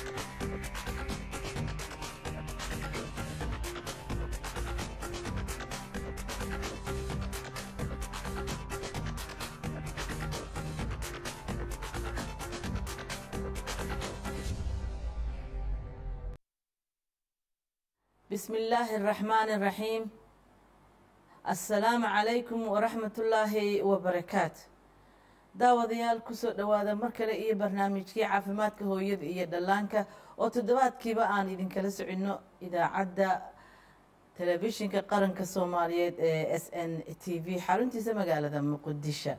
بسم الله الرحمن الرحيم السلام عليكم ورحمة الله وبركاته daawadayaal kusoo dhowaada mar kale iyo barnaamijkii caafimaadka hooyada iyo dhallaanka oo toddobaadkiiba aan idinkala soconno idaacadda telefishinka qaranka soomaaliyeed ee s n t v xaruntiisa magaalada muqdisho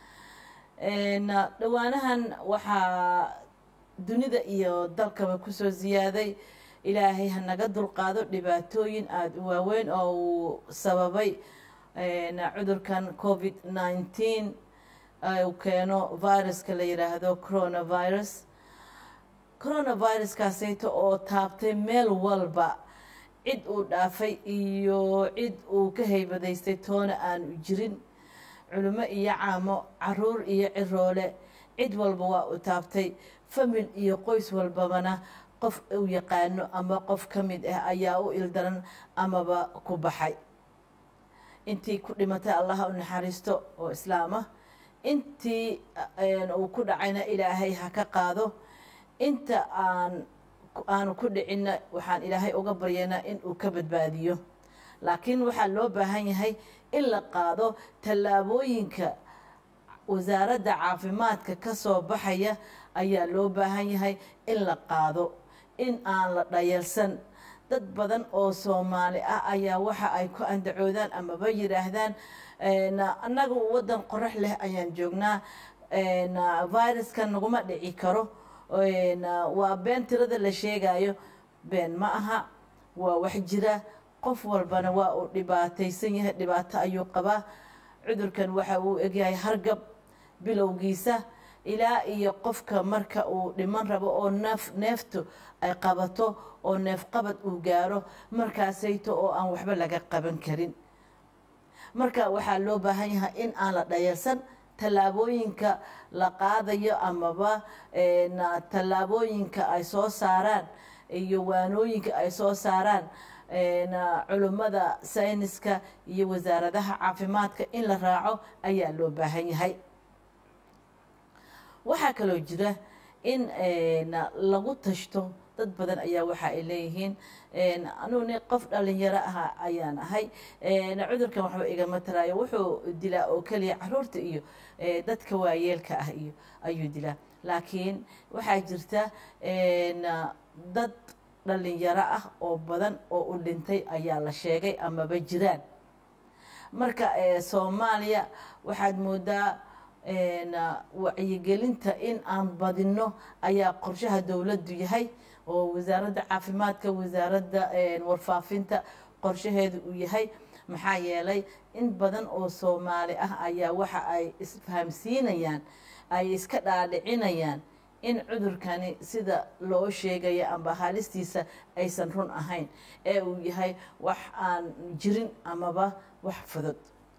dhowaanahan waxaa dunida iyo dalkaba kusoo ziyaaday ilaahay hanaga dulqaado dhibaatooyin aada u waaweyn oo uu sababay cudurkan covid nineteen uu keeno viruska la yidhaahdo coronavirus coronaviruskaasayto oo taabtay meel walba cid uu dhaafay iyo cid uu ka haybadaystay toona aanu jirin culimo iyo caamo caruur iyo ciroole cid walba waa uu taabtay famil iyo qoys walbabana qof uu yaqaano ama qof ka mid ah ayaa u ildaran amaba ku baxay intii ku dhimatay allaha u naxariisto oo islaam ah intii uu ku dhacayna ilaahay ha ka qaado inta aan aanu ku dhicinna waxaan ilaahay uga baryaynaa in uu ka badbaadiyo laakiin waxaa loo baahan yahay in la qaado tallaabooyinka wasaaradda caafimaadka ka soo baxaya ayaa loo baahan yahay in la qaado in aan la dhayalsan dad badan oo soomaali ah ayaa waxa ay ku andacoodaan amaba yidhaahdaan annaga waddan qorax leh ayaan joognaa viruska naguma dhici karo waa been tirada la sheegayo been ma aha waa wax jira qof walbana waa uu dhibaataysan yahay dhibaato ayuu qabaa cudurkan waxa uu egyahay hargab bilowgiisa ilaa iyo qofka marka uu dhiman rabo oo neef neeftu ay qabato oo neef qabad uu gaaro markaasayto oo aan waxba laga qaban karin marka waxaa loo baahan yahay in aan la dhayalsan tallaabooyinka la qaadayo amaba tallaabooyinka ay soo saaraan iyo waanooyinka ay soo saaraan culummada sayniska iyo wasaaradaha caafimaadka in la raaco ayaa loo baahan yahay waxaa kaloo jira in lagu tashto dad badan ayaa waxa ay leeyihiin anugu ni qof dhalinyaro ah ayaan ahay cudurkan waxba igama taraayo wuxuu dilaa oo keliya caruurta iyo dadka waayeelka ah iyo ayuu dilaa laakiin waxaa jirta dad dhalinyaro ah oo badan oo u dhintay ayaa la sheegay amaba jiraan marka soomaaliya waxaad moodaa wacyigelinta in aan badinno ayaa qorshaha dowladdu yahay oo wasaaradda caafimaadka wasaaradda warfaafinta qorshaheedu uu yahay maxaa yeelay in badan oo soomaali ah ayaa waxa ay isfahamsiinayaan ay iska dhaadhicinayaan in cudurkani sida loo sheegayo amba halistiisa aysan run ahayn ee uu yahay wax aan jirin amaba wax fudud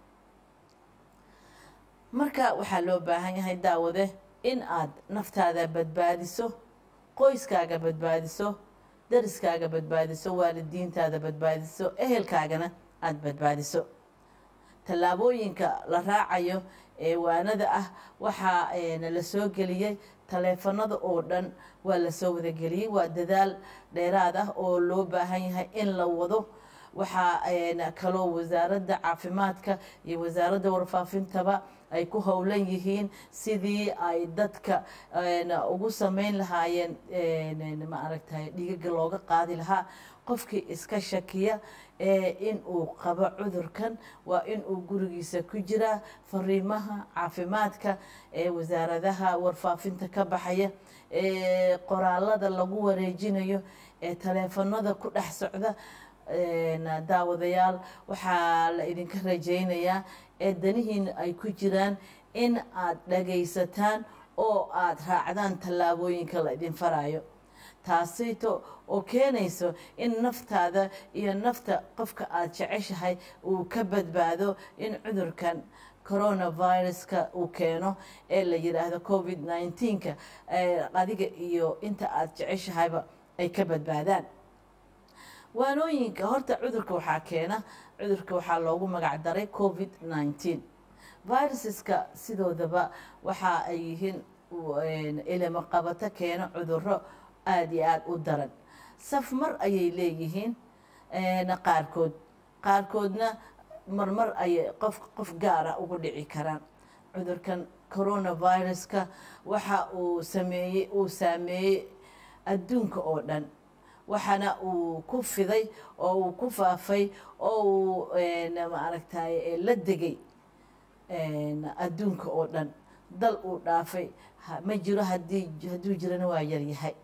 marka waxaa loo baahan yahay daawade in aad naftaada badbaadiso qoyskaaga badbaadiso dariskaaga badbaadiso waalidiintaada badbaadiso ehelkaagana aada badbaadiso tallaabooyinka la raacayo ee waanada ah waxaa la soo geliyey taleefanada oo dhan waa lasoo wadageliyey waa dadaal dheeraad ah oo loo baahan yahay in la wado waxaa kaloo wasaaradda caafimaadka iyo wasaaradda warfaafintaba ay ku howlan yihiin sidii ay dadka ugu sameyn lahaayeen maaragtay dhiigaga looga qaadi lahaa qofkii iska shakiya in uu qabo cudurkan waa in uu gurigiisa ku jiraa fariimaha caafimaadka ee wasaaradaha warfaafinta ka baxaya ee qoraalada lagu wareejinayo ee taleefanada ku dhex socda daawadayaal waxaa la idinka rajaynayaa ee danihiina ay ku jiraan in aad dhagaysataan oo aad raacdaan tallaabooyinka la idin farayo taasayto oo keenayso in naftaada iyo nafta qofka aad jeceshahay uu ka badbaado in cudurkan coronaviruska uu keeno ee la yidhaahdo covid nneteen-ka adiga iyo inta aada jeceshahayba ay ka badbaadaan waanooyinka horta cudurka waxaa keena cudurka waxaa loogu magac daray covid nneteen viruseska sidoodaba waxa ay yihiin ilimo qabato keeno cuduro aada iyo aada u daran safmar ayay leeyihiin qaarkood qaarkoodna marmar ayay qof qof gaara ugu dhici karaan cudurkan coronaviruska waxa uu sameeyey uu saameeyey adduunka oo dhan waxaana uu ku fiday oo uu ku faafay oo uu maaragtay la degay adduunka oo dhan dal uu dhaafay ma jiro hadii hadduu jirana waa yaryahay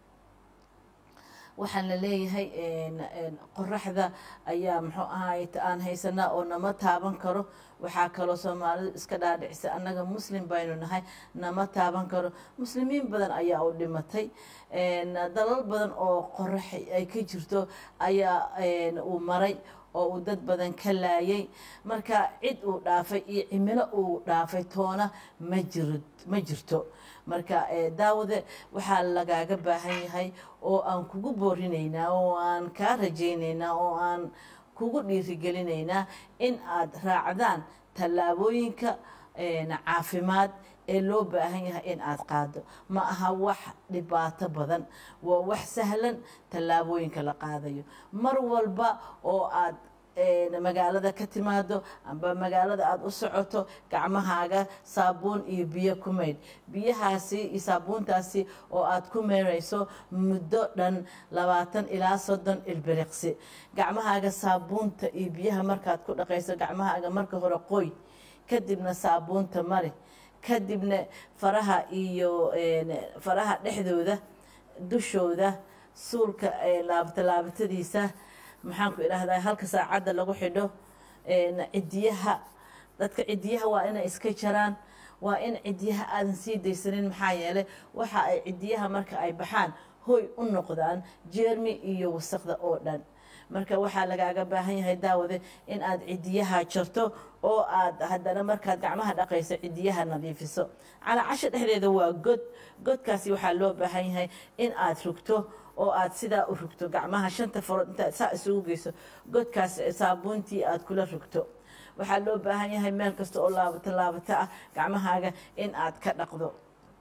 waxaan la leeyahay qoraxda ayaa muxuu ahaay aan haysanaa oo nama taaban karo waxaa kaloo soomaalidu iska dhaadhicisa annaga muslim baynu nahay nama taaban karo muslimiin badan ayaa u dhimatay dalal badan oo qorax ay ka jirto ayaa uu maray oo uu dad badan ka laayay marka cid uu dhaafay iyo cimilo uu dhaafay toona ma jiro ma jirto marka daawade waxaa lagaaga baahan yahay oo aan kugu boorinaynaa oo aan kaa rajaynaynaa oo aan kugu dhiirigelinaynaa in aad raacdaan tallaabooyinka caafimaad ee loo baahan yahay in aad qaado ma aha wax dhibaato badan waa wax sahlan tallaabooyinka la qaadayo mar walba oo aad magaalada ka timaado amba magaalada aada u socoto gacmahaaga saabuun iyo biyo ku maydh biyahaasi iyo saabuuntaasi oo aada ku meyrayso muddo dhan labaatan ilaa soddon ilbiriqsi gacmahaaga saabuunta iyo biyaha markaad ku dhaqayso gacmahaaga marka hore qoy kadibna saabuunta mari kadibna faraha iyo faraha dhexdooda dushooda suulka laabata laabatadiisa maxaan ku idhahdaa halka saacadda lagu xidho cidiyaha dadka cidiyaha waa inay iska jaraan waa in cidiyaha aadan sii daysanin maxaa yeelay waxa ay cidiyaha marka ay baxaan hoy u noqdaan jeermi iyo wasaqda oo dhan marka waxaa lagaaga baahan yahay daawade in aad cidiyaha jarto oo aad haddana markaad gacmaha dhaqayso cidiyaha nadiifiso calaacasha dhexdeeda waa god godkaasi waxaa loo baahan yahay in aad rugto oo aad sidaa u rugto gacmaha shanta farood intaad saa isugu geyso godkaas saabuuntii aad kula rugto waxaa loo baahan yahay meel kasta oo laabato laabato ah gacmahaaga in aad ka dhaqdo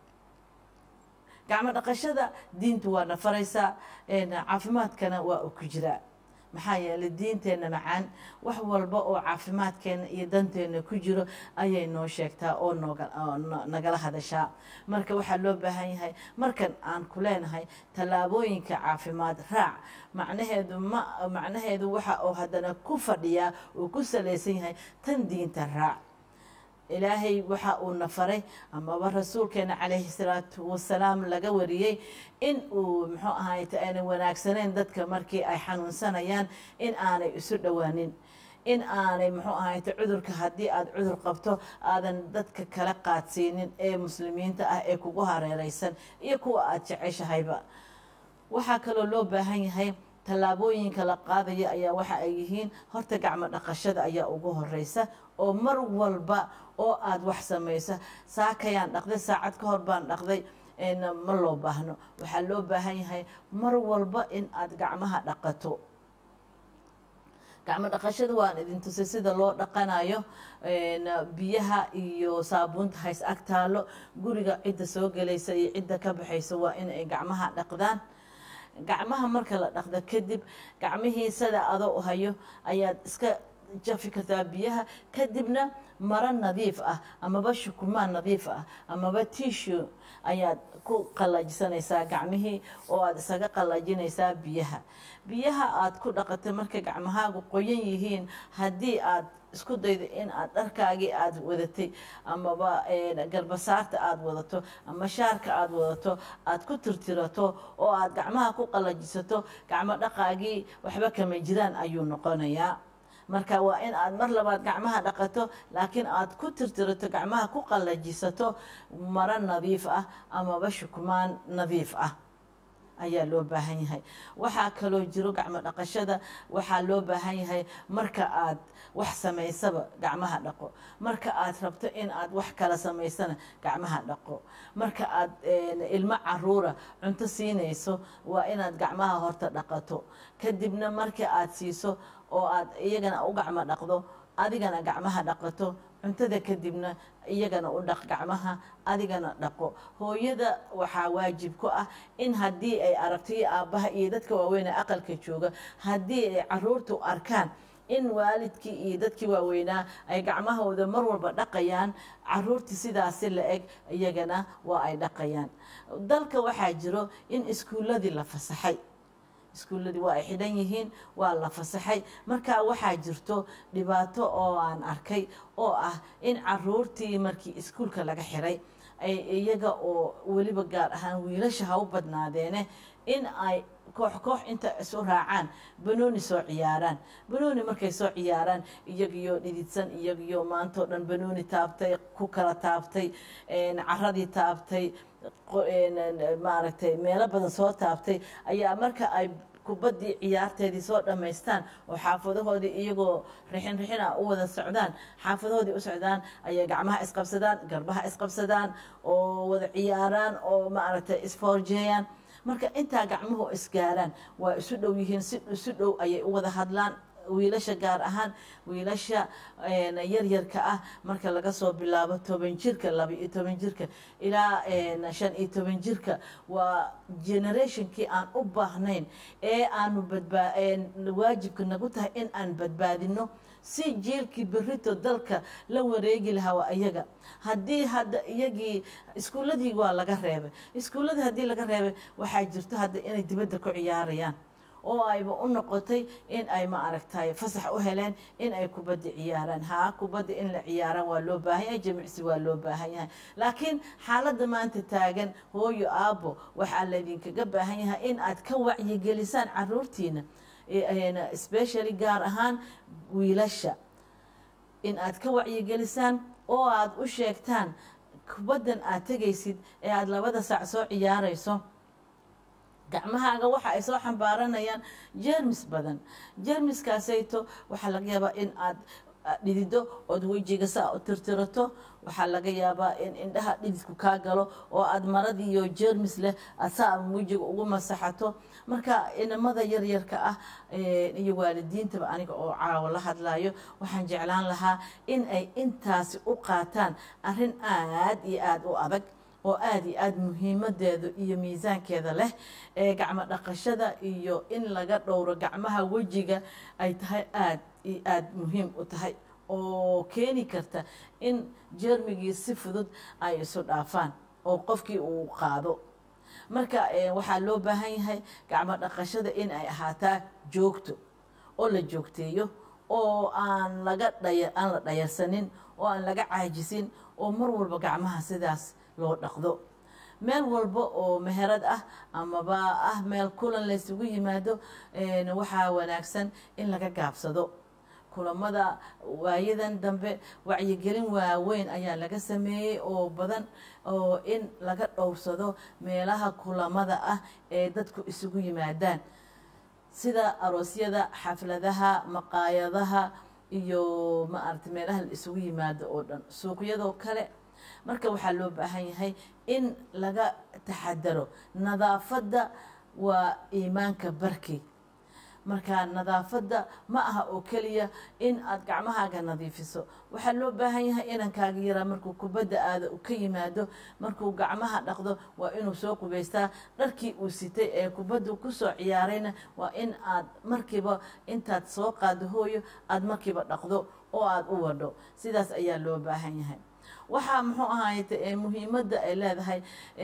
gacmo dhaqashada diintu waa nafaraysaa caafimaadkana waa u ku jiraa maxaa yeelay diinteenna macaan wax walba oo caafimaadkeena iyo danteena ku jiro ayay noo sheegtaa oo nagala hadashaa marka waxaa loo baahan yahay markan aan ku leenahay tallaabooyinka caafimaad raac macnaheedu ma macnaheedu waxa uu haddana ku fadhiyaa uu ku salaysan yahay tan diinta raac ilaahay waxa uu na faray amaba rasuulkeena calayhi salaatu wasalaam laga wariyey in uu muxuu ahayt aanay wanaagsaneyn dadka markii ay xanuunsanayaan in aanay isu dhowaanin in aanay muxuu ahayt cudurka haddii aada cudur qabto aadan dadka kala qaadsiinin ee muslimiinta ah ee kugu hareereysan iyo kuwa aada jeceshahayba waxaa kaloo loo baahan yahay tallaabooyinka la qaadaya ayaa waxa ay yihiin horta gacmo dhaqashada ayaa ugu horeysa oo mar walba oo aada wax samaysa saakayaan dhaqday saacad ka hor baan dhaqday ma loo baahno waxaa loo baahan yahay mar walba in aada gacmaha dhaqato gacmo dhaqashada waan idin tusay sida loo dhaqanayo biyaha iyo saabuunta hays ag taalo guriga cidda soo gelaysa iyo cidda ka baxaysa waa in ay gacmaha dhaqdaan gacmaha marka la dhaqdo kadib gacmihii sada adoo hayo ayaad iska jafi kartaa biyaha kadibna maro nadiif ah amaba shukumaan nadiif ah amaba tishu ayaad ku qallajisanaysaa gacmihii oo aada isaga qallajinaysaa biyaha biyaha aada ku dhaqatay markay gacmahaagu qoyan yihiin haddii aad isku daydo in aad dharkaagii aada wadatay amaba garbasaarta aada wadato ama shaarka aada wadato aada ku tirtirato oo aada gacmaha ku qallajisato gacmo dhaqaagii waxba kama jiraan ayuu noqonayaa marka waa in aad mar labaad gacmaha dhaqato laakiin aad ku tirtirato gacmaha ku qallajisato maro nadiif ah amaba shukmaan nadiif ah ayaa loo baahan yahay waxaa kaloo jiro gacmo dhaqashada waxaa loo baahan yahay marka aad wax samaysaba gacmaha dhaqo marka aad rabto in aad wax kala samaysana gacmaha dhaqo marka aad ilmo caruura cunto siinayso waa inaad gacmaha horta dhaqato kadibna marka aad siiso oo aad iyagana u gacmo dhaqdo adigana gacmaha dhaqato cuntada kadibna iyagana u dhaq gacmaha adigana dhaqo hooyada waxaa waajib ku ah in haddii ay aragto iyo aabbaha iyo dadka waaweynee aqalka jooga haddii ay caruurtu arkaan in waalidkii iyo dadkii waaweynaa ay gacmahooda mar walba dhaqayaan caruurtii sidaasi la eg iyagana waa ay dhaqayaan dalka waxaa jiro in iskuulladii la fasaxay iskuulladii waa ay xidhan yihiin waa la fasaxay marka waxaa jirto dhibaato oo aan arkay oo ah in caruurtii markii iskuulka laga xiray ay iyaga oo weliba gaar ahaan wiilasha ha u badnaadeene in ay koox koox inta isu raacaan banooni soo ciyaaraan banooni markay soo ciyaaraan iyagiyo dhididsan iyagiyo maantao dhan banooni taabtay ku kala taabtay caradii taabtay maaragtay meelo badan soo taabtay ayaa marka ay kubaddii ciyaarteedii soo dhammaystaan oo xaafadahoodii iyagoo rixin rixina u wada socdaan xaafadahoodii u socdaan ayay gacmaha isqabsadaan garbaha isqabsadaan oo wada ciyaaraan oo maaragtay isfoorjeeyaan marka intaa gacmuhu isgaaraan waa isu dhow yihiin si isu dhow ayay u wada hadlaan wiilasha gaar ahaan wiilasha yaryarka ah marka laga soo bilaabo toban jirka laba iyo toban jirka ilaa shan iyo toban jirka waa generationkii aan u baahnayn ee aanu badbaa waajibka nagu tahay in aan badbaadino si jiilkii berito dalka la wareegi lahaa waa iyaga haddii hadda iyagii iskuulladii waa laga reebay iskuulladii haddii laga reebay waxaa jirto hadda inay dibadda ku ciyaarayaan oo ayba u noqotay in ay ma aragtay fasax u heleen in ay kubadda ciyaaraan haa kubadda in la ciyaaraan waa loo baahan yahay jimicsi waa loo baahan yahay laakiin xaaladda maanta taagan hooyo aabbo waxaa laydinkaga baahan yahay in aad ka wacyigelisaan caruurtiina specially gaar ahaan wiilasha in aad ka wacyigelisaan oo aad u sheegtaan kubaddan aad tegaysid ee aada labada saac soo ciyaarayso gacmahaaga waxa ay soo xambaaranayaan jermis badan jermiskaasayto waxaa laga yaabaa in aad dhidido ood wejiga saa u tirtirato waxaa laga yaabaa in indhaha dhididku kaa galo oo aad maradiiyo jermis leh aad saa wejiga ugu masaxato marka inamada yaryarka ah iyo waalidiintaba aniga oo caawo la hadlayo waxaan jeclaan lahaa in ay intaasi u qaataan arrin aad iyo aada u adag oo aada iyo aada muhiimadeedu iyo miisaankeeda leh ee gacmo dhaqashada iyo in laga dhowro gacmaha wejiga ay tahay aada iyo aada muhiim u tahay oo keeni karta in jermigii si fudud ay isu dhaafaan oo qofkii uu qaado marka waxaa loo baahan yahay gacmo dhaqashada in ay ahaataa joogto oo la joogteeyo oo aan laga dhaya aan la dhayarsanin oo aan laga caajisin oo mar walba gacmaha sidaas loo dhaqdo meel walba oo meherad ah amaba ah meel kulan laysugu yimaado waxaa wanaagsan in laga gaabsado kulamada waayadan dambe wacyigelin waaweyn ayaa laga sameeyey oo badan oo in laga dhowrsado meelaha kulamada ah ee dadku isugu yimaadaan sida aroosyada xafladaha maqaayadaha iyo maaragtay meelaha la isugu yimaado oo dhan suuqyadoo kale marka waxaa loo baahan yahay in laga taxadaro nadaafadda waa iimaanka barki marka nadaafadda ma aha oo keliya in aad gacmahaaga nadiifiso waxaa loo baahan yahay inankaaga yaraa markuu kubadda aada ka yimaado markuu gacmaha dhaqdo waa inuu soo qubaystaa dharkii uu sitay ee kubaddu kusoo ciyaarayna waa in aad markiiba intaad soo qaado hooyo aada markiiba dhaqdo oo aada u wadho sidaas ayaa loo baahan yahay waxaa muxuu ahaayte muhiimadda ay leedahay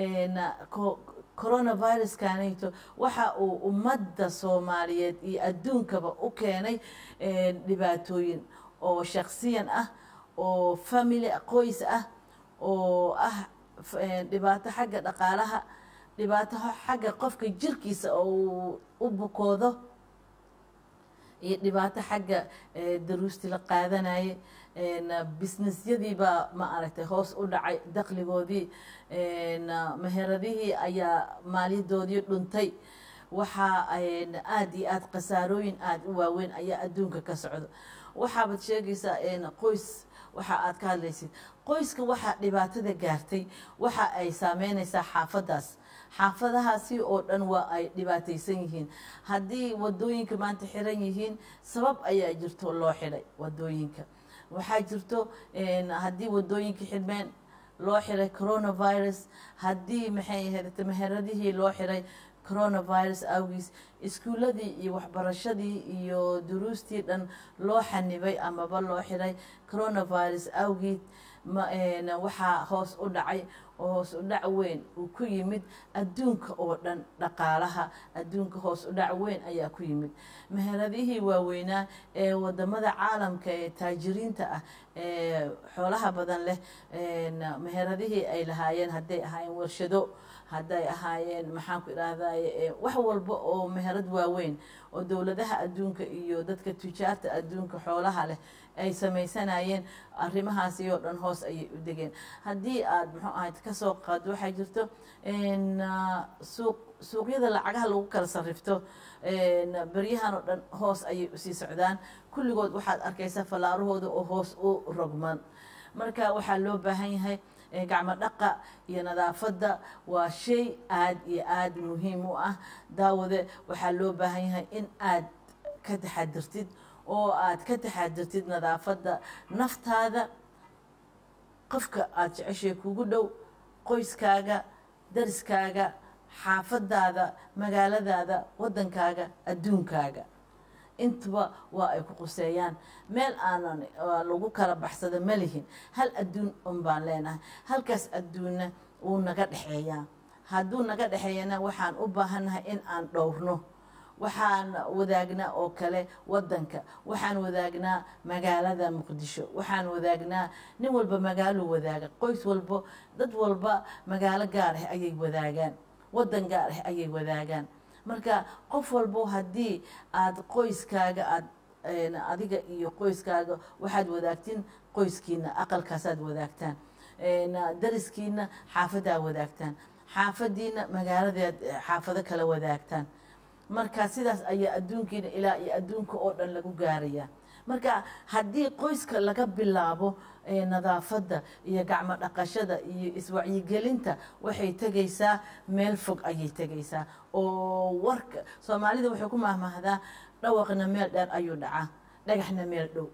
coronaviruskanayto waxa uu ummadda soomaaliyeed iyo adduunkaba u keenay dhibaatooyin oo shaksiyan ah oo family qoys ah oo ah dhibaato xagga dhaqaalaha dhibaato xagga qofka jirkiisa oo u bukoodo iyo dhibaato xagga daruusti la qaadanayay businessyadiibaa ma aragtay hoos u dhacay dakligoodii meheradihii ayaa maaliyadoodii dhuntay waxaa aada iyo aada khasaarooyin aada u waaweyn ayaa adduunka ka socdo waxaabaad sheegaysaa qoys waxa aad ka hadlaysid qoyska waxaa dhibaatada gaartay waxa ay saameynaysaa xaafadaas xaafadahaasi oo dhan waa ay dhibaataysan yihiin haddii wadooyinka maanta xiran yihiin sabab ayaa jirto loo xidhay wadooyinka waxaa jirto haddii wadooyinka xidhmeen loo xiray coronavirus haddii maxay ahayd meheradihii loo xiray coronavirus awgiis iskuuladii iyo waxbarashadii iyo duruustii dhan loo xanibay amaba loo xiray coronavirus awgeed waxaa hoos u dhacay oo hoos u dhac weyn uu ku yimid adduunka oo dhan dhaqaalaha adduunka hoos u dhac weyn ayaa ku yimid meheradihii waaweynaa ee wadamada caalamka ee taajiriinta ah ee xoolaha badan leh meheradihii ay lahaayeen hadday ahaayeen warshado hadday ahaayeen maxaan ku idhaahdaye wax walba oo meherad waaweyn oo dowladaha adduunka iyo dadka tujaarta adduunka xoolaha leh ay samaysanayeen arrimahaasi oo dhan hoos ayay u degeen haddii aada muxuu ahayd kasoo qaado waxaa jirto suuq suuqyada lacagaha lagu kala sarrifto beryahan oo dhan hoos ayay usii socdaan kulligood waxaad arkaysaa fallaarahooda oo hoos u rogman marka waxaa loo baahan yahay gacmo dhaqa iyo nadaafadda waa shay aada iyo aada muhiim u ah daawade waxaa loo baahan yahay in aad ka taxadirtid oo aad ka taxadirtid nadaafadda naftaada qofka aada jeceshay kugu dhow qoyskaaga dariskaaga xaafadaada magaaladaada waddankaaga adduunkaaga intuba waa ay ku quseeyaan meel aanan lagu kala baxsado ma lihin hal adduun un baan leenahay halkaas adduunna wuu naga dhexeeyaa hadduu naga dhexeeyana waxaan u baahannahay in aan dhowrno waxaan wadaagnaa oo kale waddanka waxaan wadaagnaa magaalada muqdisho waxaan wadaagnaa nin walba magaalo wadaaga qoys walbo dad walba magaalo gaar ah ayay wadaagaan waddan gaar ah ayay wadaagaan marka qof walbo haddii aada qoyskaaga aad adiga iyo qoyskaaga waxaad wadaagtiin qoyskiina aqalkaasaad wadaagtaan dariskiina xaafadaa wadaagtaan xaafadiina magaaladeed xaafado kala wadaagtaan marka sidaas ayaa adduunkiina ilaa iyo adduunka oo dhan lagu gaarayaa marka haddii qoyska laga bilaabo nadaafadda iyo gacmo dhaqashada iyo iswacyigelinta waxay tegaysaa meel fog ayay tegaysaa oo warka soomaalida waxay ku mahmahdaa dhawaqna meel dheer ayuu dhacaa dhagaxna meel dhow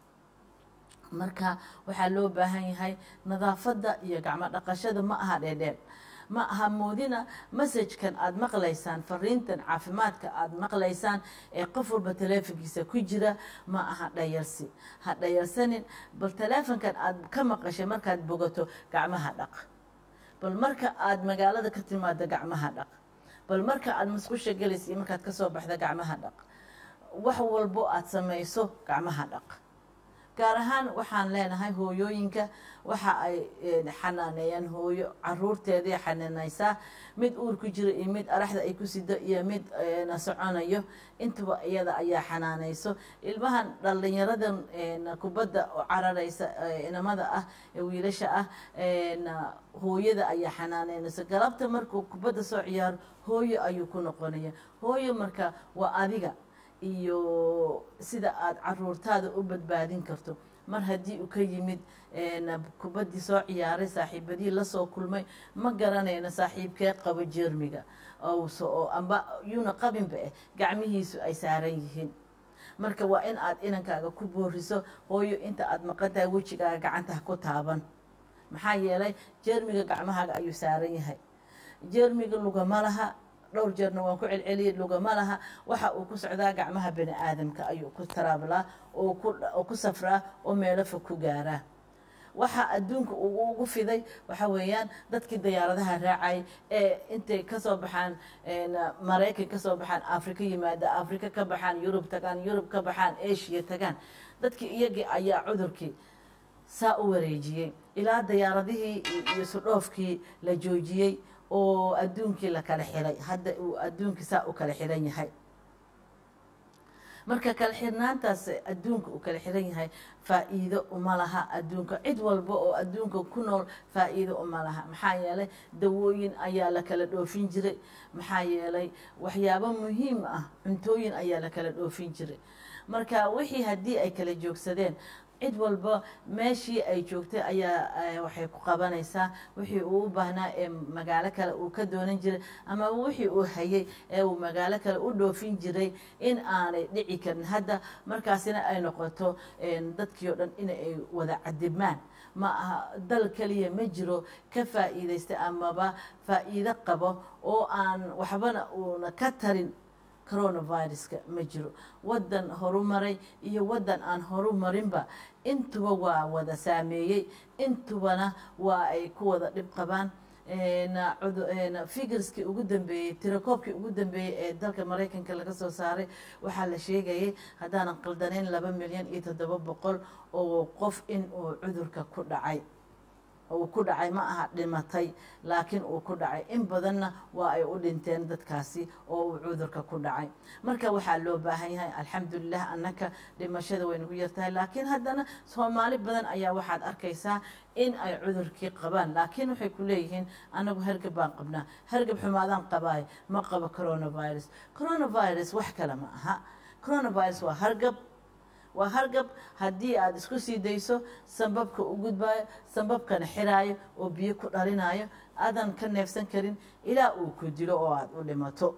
marka waxaa loo baahan yahay nadaafadda iyo gacmo dhaqashada ma aha dheerdheer ma aha moodina masajkan aada maqlaysaan fariintan caafimaadka aada maqlaysaan ee qof walba taleefonkiisa ku jira ma aha dhayarsi ha dhayarsanin bal taleefonkan aada ka maqashay markaad bogato gacmaha dhaq bal marka aada magaalada ka timaado gacmaha dhaq bal marka aada musqusha gelaysa iyo markaad kasoo baxda gacmaha dhaq wax walbo aada samayso gacmaha dhaq gaar ahaan waxaan leenahay hooyooyinka waxa ay xanaaneeyaan hooyo caruurteeday xanaanaysaa mid uur ku jira iyo mid araxda ay ku sido iyo mid na soconayo intaba iyada ayaa xanaanayso ilmahan dhalinyaradan kubadda oo cararaysa inamada ah ee wiilasha ah hooyada ayaa xanaaneynayso galabta markuu kubadda soo ciyaaro hooyo ayuu ku noqonaya hooyo marka waa adiga iyo sida aada caruurtaada u badbaadin karto mar haddii uu ka yimid kubaddii soo ciyaaray saaxiibadii lasoo kulmay ma garanayno saaxiibkee qabo jermiga oo amba yuuna qabinba eh gacmihiisu ay saaran yihiin marka waa in aad inankaaga ku booriso hooyo inta aada maqantahay wejigaaga gacantaha ku taaban maxaa yeelay jermiga gacmahaaga ayuu saaran yahay jermiga lugama laha dhowr jeerna waan ku celceliyay lugama laha waxa uu ku socdaa gacmaha bani aadamka ayuu ku taraablaa oo ku safraa oo meelo fog ku gaaraa waxa adduunka uu ugu fiday waxa weeyaan dadkii diyaaradaha raacay ee intay kasoo baxaan maraykan kasoo baxaan afrika yimaada afrika ka baxaan yurub tagaan yurub ka baxaan asia tagaan dadkii iyagii ayaa cudurkii saa u wareejiyey ilaa diyaaradihii iyo sudhoofkii la joojiyey oo adduunkii la kala xiray hadda uu adduunkii saa u kala xiran yahay marka kala xirnaantaas adduunka uu kala xiran yahay faa-iido uma laha adduunka cid walba oo adduunka ku nool faa-iido uma laha maxaa yeelay dawooyin ayaa la kala dhoofin jiray maxaa yeelay waxyaabo muhiim ah cuntooyin ayaa la kala dhoofin jiray marka wixii haddii ay kala joogsadeen cid walba meeshii ay joogtay ayaa waxay ku qabanaysaa wixii uu u baahnaa ee magaalo kale uu ka doonan jiray ama wixii uu hayay ee uu magaalo kale u dhoofin jiray in aanay dhici karin hadda markaasina ay noqoto dadkii oo dhan inay wada cadibmaan ma aha dal keliya ma jiro ka faa'iidaysta amaba faa'iido qabo oo aan waxbana uuna ka tarin coronaviruska ma jiro waddan horumaray iyo waddan aan horumarinba intuba waa wada saameeyey intubana waa ay ku wada dhib qabaan figurskii ugu dambeeyey tirakoobkii ugu dambeeyey ee dalka maraykanka laga soo saaray waxaa la sheegayay haddaanan qaldanayn laba milyan iyo toddoba boqol oo qof in uu cudurka ku dhacay uu ku dhacay ma aha dhimatay laakiin uu ku dhacay in badanna waa ay u dhinteen dadkaasi oo uu cudurka ku dhacay marka waxaa loo baahan yahay alxamdulilah annaka dhimashada way nagu yartahay laakiin haddana soomaali badan ayaa waxaad arkaysaa in ay cudurkii qabaan laakiin waxay ku leeyihiin anagu hargab baan qabnaa hargab xumaadaan qabaay ma qabo coronavirus coronavirus wax kale ma aha coronavirus waa hargab waa hargab haddii aada isku sii dayso sambabka u gudbaayo sambabkana xiraayo oo biyo ku dhalinayo aadan ka neefsan karin ilaa uu ku dilo oo aada u dhimato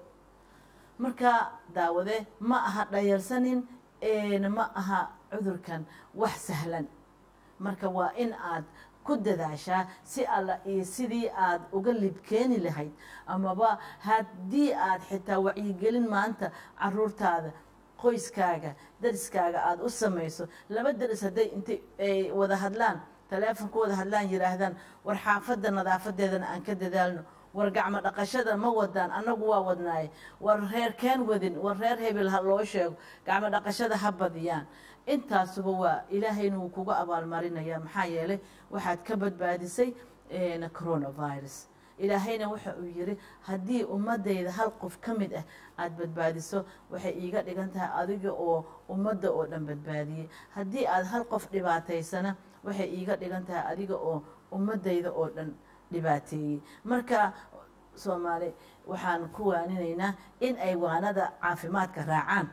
marka daawade ma aha dhayarsanin ma aha cudurkan wax sahlan marka waa in aad ku dadaashaa si alla iyo sidii aad uga libkeeni lahayd amaba haddii aad xitaa wacyigelin maanta caruurtaada qoyskaaga dariskaaga aada u samayso laba daris hadday intay ay wada hadlaan taleefon ku wada hadlaan yidhaahdaan war xaafadda nadaafadeedana aan ka dadaalno war gacmo dhaqashada ma wadaan annagu waa wadnaaye war reer keen wadin war reer hebel ha loo sheego gacmo dhaqashada ha badiyaan intaasuba waa ilaahayna wuu kuga abaalmarinaya maxaa yeelay waxaad ka badbaadisay coronavirus ilaahayna waxa uu yiri haddii ummadayda hal qof ka mid ah aada badbaadiso waxay iiga dhigan tahay adiga oo ummadda oo dhan badbaadiyey haddii aad hal qof dhibaataysana waxay iiga dhigan tahay adiga oo ummadayda oo dhan dhibaateeyey marka soomaali waxaan ku waaninaynaa in ay waanada caafimaadka raacaan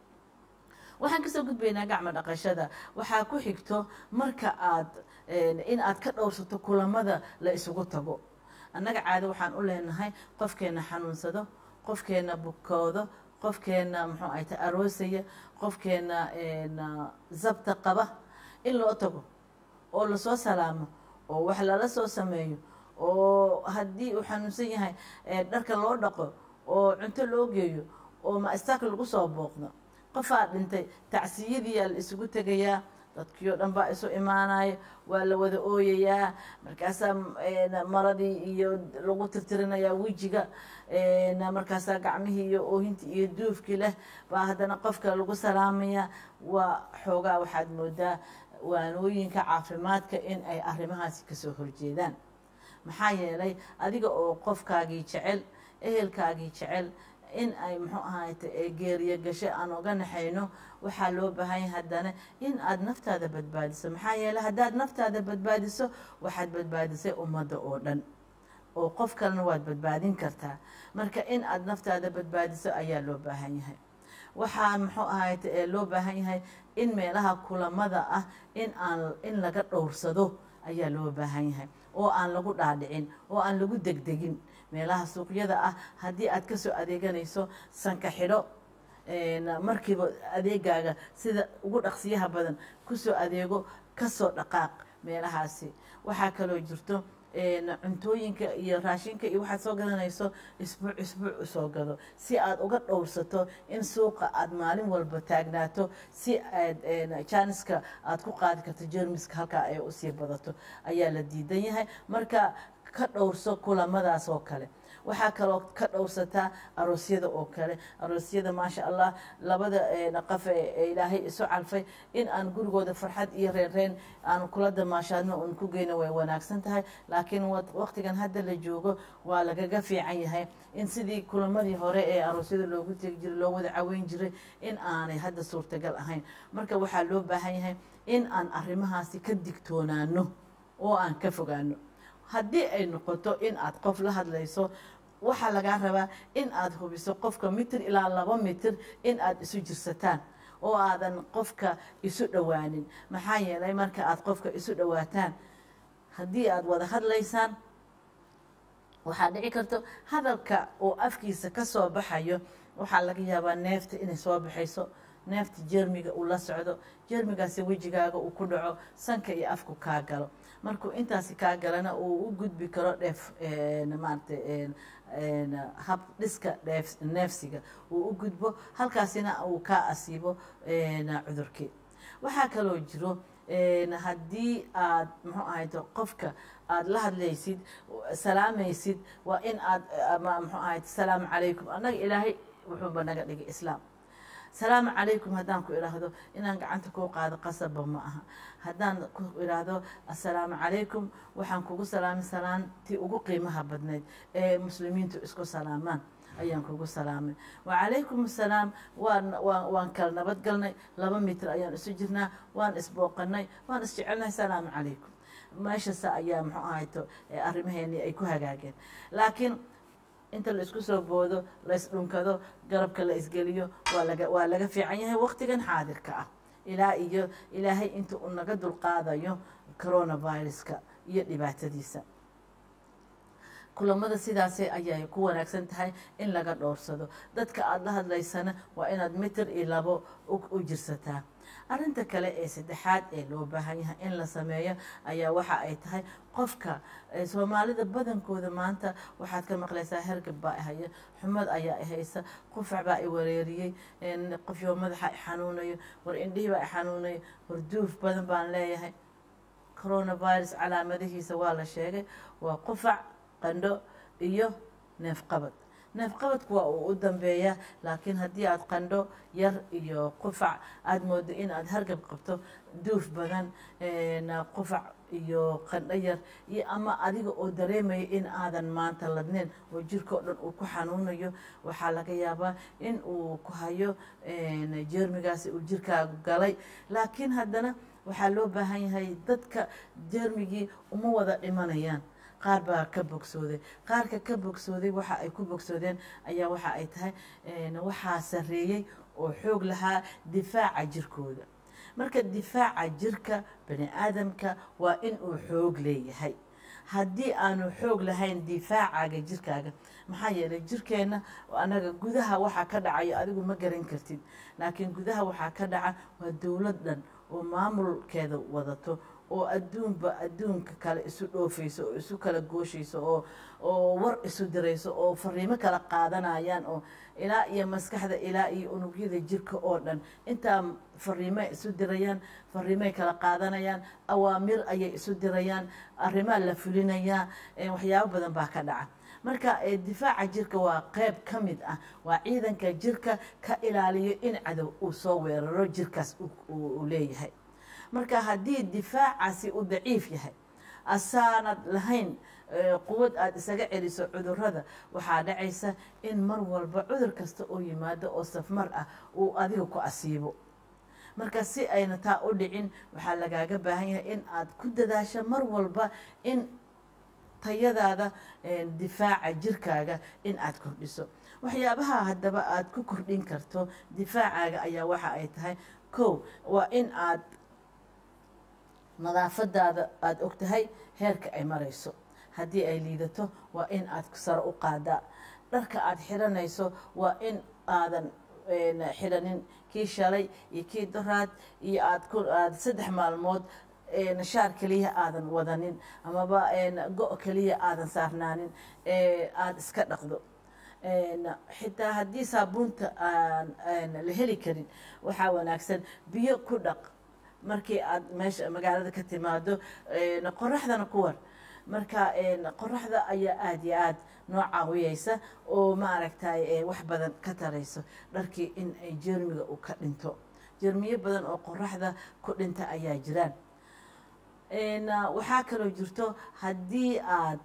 waxaan kasoo gudbaynaa gacmo dhaqashada waxaa ku xigto marka aad in aad ka dhowrsato kulamada la isugu tago annaga caado waxaan u leenahay qofkeenna xanuunsado qofkeenna bukoodo qofkeenna muxuu ahayta aroosaya qofkeenna zabta qaba in loo tago oo lasoo salaamo oo wax lala soo sameeyo oo haddii uu xanuunsan yahay dharka loo dhaqo oo cunto loo geeyo oo ma-istaak lagu soo booqdo qofaa dhintay tacsiyadiiyaa la isugu tegayaa dadkii oo dhan baa isu imaanaya waa la wada ooyayaa markaasaa maradii iyo lagu tirtirinayaa wejiga markaasaa gacmihii iyo oohintii iyo duufkii leh baa haddana qofka lagu salaamaya waa xoogaa waxaad moodaa waanooyinka caafimaadka in ay arrimahaasi kasoo horjeedaan maxaa yeelay adiga oo qofkaagii jecel ehelkaagii jecel in ay muxuu ahayte geeriyo gasho aan oga naxayno waxaa loo baahanya haddana in aada naftaada badbaadiso maxaa yeeley haddaad naftaada badbaadiso waxaad badbaadisay ummadda oo dhan oo qof kalena waad badbaadin kartaa marka in aada naftaada badbaadiso ayaa loo baahan yahay waxaa muxuu ahayte loo baahan yahay in meelaha kulamada ah in aan in laga dhowrsado ayaa loo baahan yahay oo aan lagu dhaadhicin oo aan lagu degdegin meelaha suuqyada ah haddii aad kasoo adeeganayso sanka xidho markiiba adeegaaga sida ugu dhaqsiyaha badan kusoo adeego kasoo dhaqaaq meelahaasi waxaa kaloo jirto cuntooyinka iyo raashinka iyo waxaad soo gadanayso isbuuc isbuuc usoo gado si aad uga dhowrsato in suuqa aad maalin walba taagnaato si aad jaaniska aad ku qaadi karto jermiska halkaa ay usii badato ayaa la diidan yahay marka ka dhowrso kulamadaas oo kale waxaa kaloo ka dhowrsataa aroosyada oo kale aroosyada maasha allah labada qaf ee ilaahay isu calfay in aan gurigooda farxad iyo reerreen aan kula damaashaadno uun ku geyno way wanaagsan tahay laakiin waqtigan hadda la joogo waa lagaga fiican yahay in sidii kulamadii hore ee aroosyada loogu tegi jiray loo wada caweyn jiray in aanay hadda suurtagal ahayn marka waxaa loo baahan yahay in aan arrimahaasi ka digtoonaano oo aan ka fogaano haddii ay noqoto in aad qof la hadlayso waxaa lagaa rabaa in aad hubiso qofka mitir ilaa laba mitir in aad isu jirsataan oo aadan qofka isu dhowaanin maxaa yeelay marka aad qofka isu dhowaataan haddii aad wada hadlaysaan waxaa dhici karto hadalka oo afkiisa ka soo baxayo waxaa laga yaabaa neefta inay soo baxayso neefta jermiga uu la socdo jermigaasi wejigaaga uu ku dhaco sanka iyo afku kaa galo markuu intaasi kaa galana uu u gudbi karo dheef maarata hab dhiska dheef neefsiga uu u gudbo halkaasina uu kaa asiibo cudurkii waxaa kaloo jiro haddii aad muxuu ahayto qofka aada la hadlaysid salaamaysid waa in aad muxuu ahayt salaamu calaykum annaga ilaahay wuxuuba naga dhigay islaam salaamu calaykum haddaan ku idhaahdo inaan gacanta kuu qaado qasabba ma aha haddaan ku idhaahdo assalaamu calaykum waxaan kugu salaamay salaantii ugu qiimaha badnayd ee muslimiintu isku salaamaan ayaan kugu salaamay wacalaykum assalaam waan waan waan kala nabad galnay laba mitir ayaan isu jirnaa waan isbooqanay waan isjecelnay salaamu calaykum meeshasa ayaa muxuu ahayto arrimaheennii ay ku hagaageen laakiin inta la isku soo boodo la isdhunkado garabka la isgeliyo waa laga waa laga fiican yahay waqtigan xaadirka ah ilaa iyo ilaahay inta uu naga dulqaadayo coronaviruska iyo dhibaatadiisa kulamada sidaasi ayay ku wanaagsan tahay in laga dhowrsado dadka aada la hadlaysana waa inaad mitir iyo labo u jirsataa arrinta kale ee saddexaad ee loo baahan yahay in la sameeyo ayaa waxa ay tahay qofka soomaalida badankooda maanta waxaad ka maqlaysaa hergab baa ihaya xumad ayaa ihaysa qufac baa i wareeriyey qofyo madaxa ixanuunayo war indhihii baa ixanuunayo war duuf badan baan leeyahay coronavirus calaamadihiisa waa la sheegay waa qufac qandho iyo neefqabad neefqabadku waa uu u dambeeyaa laakiin haddii aad qandho yar iyo qufac aada moodo in aad hargab qabto duuf badan qufac iyo qandho yar iyo ama adiga oo dareemaya in aadan maanta ladneyn oo jirka oo dhan uu ku xanuunayo waxaa laga yaabaa in uu ku hayo jeermigaasi uu jirkaagu galay laakiin haddana waxaa loo baahan yahay dadka jeermigii uma wada dhimanayaan qaar baa ka bogsooday qaarka ka bogsooday waxa ay ku bogsoodeen ayaa waxa ay tahay waxaa sareeyey oo xoog lahaa difaaca jirkooda marka difaaca jirka bani aadamka waa in uu xoog leeyahay haddii aanu xoog lahayn difaacaaga jirkaaga maxaa yeelay jirkeenna anaga gudaha waxaa ka dhacayo adigu ma garan kartid laakiin gudaha waxaa ka dhaca waa dowlad dhan oo maamulkeeda wadato oo adduunba adduunka kale isu dhoofayso oo isu kala gooshayso oo oo war isu dirayso oo fariimo kala qaadanayaan oo ilaa iyo maskaxda ilaa iyo unugyada jirka oo dhan intaa fariimay isu dirayaan fariimay kala qaadanayaan awaamir ayay isu dirayaan arrimaa la fulinayaa waxyaabo badan baa ka dhaca marka difaaca jirka waa qeyb ka mid ah waa ciidanka jirka ka ilaaliyo in cadow uu soo weeraro jirkaas uu leeyahay marka haddii difaacaasi uu daciif yahay asaanad lahayn quwad aada isaga celiso cudurada waxaa dhacaysa in mar walba cudur kasta oo yimaado oo safmar ah uu adiga ku asiibo marka si ayna taa u dhicin waxaa lagaaga baahan yahay in aad ku dadaasho mar walba in tayadaada difaaca jirkaaga in aad kordhiso waxyaabaha haddaba aada ku kordhin karto difaacaaga ayaa waxa ay tahay kow waa in aad nadaafadaada aada og tahay heerka ay marayso haddii ay liidato waa in aad saro u qaadaa dharka aada xiranayso waa in aadan xiranin kii shalay iyo kii doraad iyo aad saddex maalmood shaar keliya aadan wadanin amaba go- keliya aadan saarnaanin aada iska dhaqdo xitaa haddii saabuunta aan la heli karin waxaa wanaagsan biyo ku dhaq markii aad meesha magaalada ka timaado qoraxdana ku war marka qoraxda ayaa aada iyo aada noo caawiyeysa oo maaragtay wax badan ka tarayso dharkii in ay jermiga u ka dhinto jermiyo badan oo qoraxda ku dhinta ayaa jiraan waxaa kaloo jirto haddii aad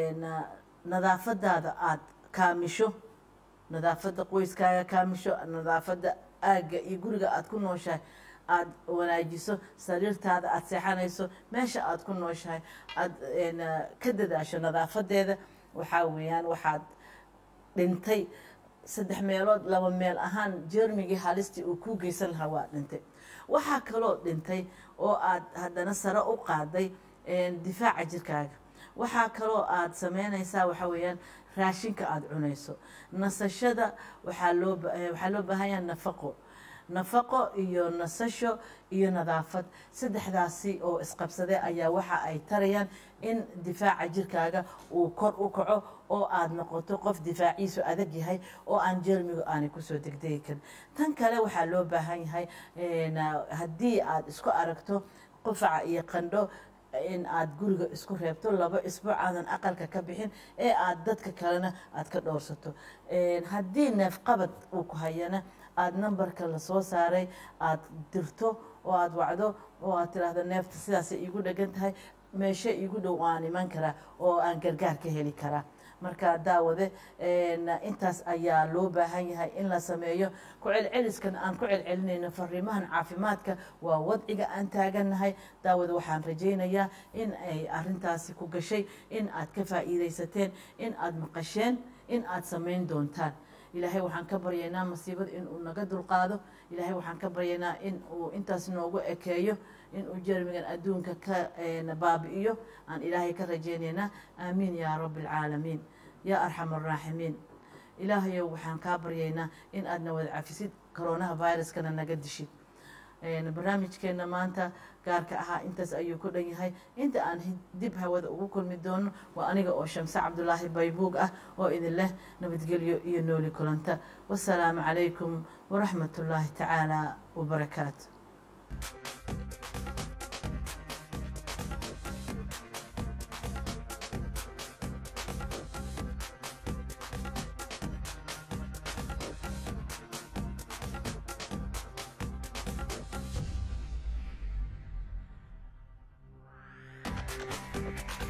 nadaafadaada aada kaamisho nadaafadda qoyskaaga kaamisho nadaafadda aagga iyo guriga aada ku nooshahay aada wanaajiso sariirtaada aada seexanayso meesha aada ku nooshahay aada ka dadaasho nadaafadeeda waxaa weeyaan waxaad dhintay saddex meelood laba meel ahaan jermigii halistii uu kuu geysan lahaa waa dhintay waxaa kaloo dhintay oo aad haddana sare u qaaday difaaca jirkaaga waxaa kaloo aada sameynaysaa waxaa weeyaan raashinka aada cunayso nasashada waxaa loo waxaa loo baahanyaa nafaqo nafaqo iyo nasasho iyo nadaafad saddexdaasi oo isqabsadee ayaa waxa ay tarayaan in difaaca jirkaaga uu kor u kaco oo aada noqoto qof difaaciisu adag yahay oo aan jermigu aanay kusoo degdegi karin tan kale waxaa loo baahan yahay haddii aada isku aragto qufaca iyo qandho in aada guriga isku reebto laba isbuuc aadan aqalka ka bixin ee aada dadka kalena aada ka dhowrsato haddii neefqabad uu ku hayana aada nambarka lasoo saaray aada dirto oo aada wacdo oo aad tiraahdo neefta sidaasay iigu dhegan tahay meeshe iigu dhow aan iman karaa oo aan gargaar ka heli karaa marka daawade intaas ayaa loo baahan yahay in la sameeyo ku celceliskan aan ku celcelinayno fariimahan caafimaadka waa wadciga aan taagannahay daawade waxaan rajaynayaa in ay arintaasi ku gashay in aad ka faa'iidaysateen in aada maqasheen in aada samayn doontaan ilaahay waxaan ka baryaynaa masiibada inuu naga dulqaado ilaahay waxaan ka baryaynaa in uu intaas noogu ekeeyo inuu jermigan adduunka ka baabi'iyo aan ilaahay ka rajaynaynaa aamiin yaa rabbi alcaalamiin yaa arxam araaximiin ilaahayow waxaan kaa baryaynaa in aadna wada cafisid coronaha viruskana naga dishid barnaamijkeena maanta gaarka ahaa intaas ayuu ku dhan yahay inta aan dib hawada ugu kulmi doono waa aniga oo shamse cabdulaahi baybuug ah oo idin leh nabadgelyo iyo nooli kulanta wasalaamu calaykum waraxmat ullaahi tacaala wabarakaatu Thank you.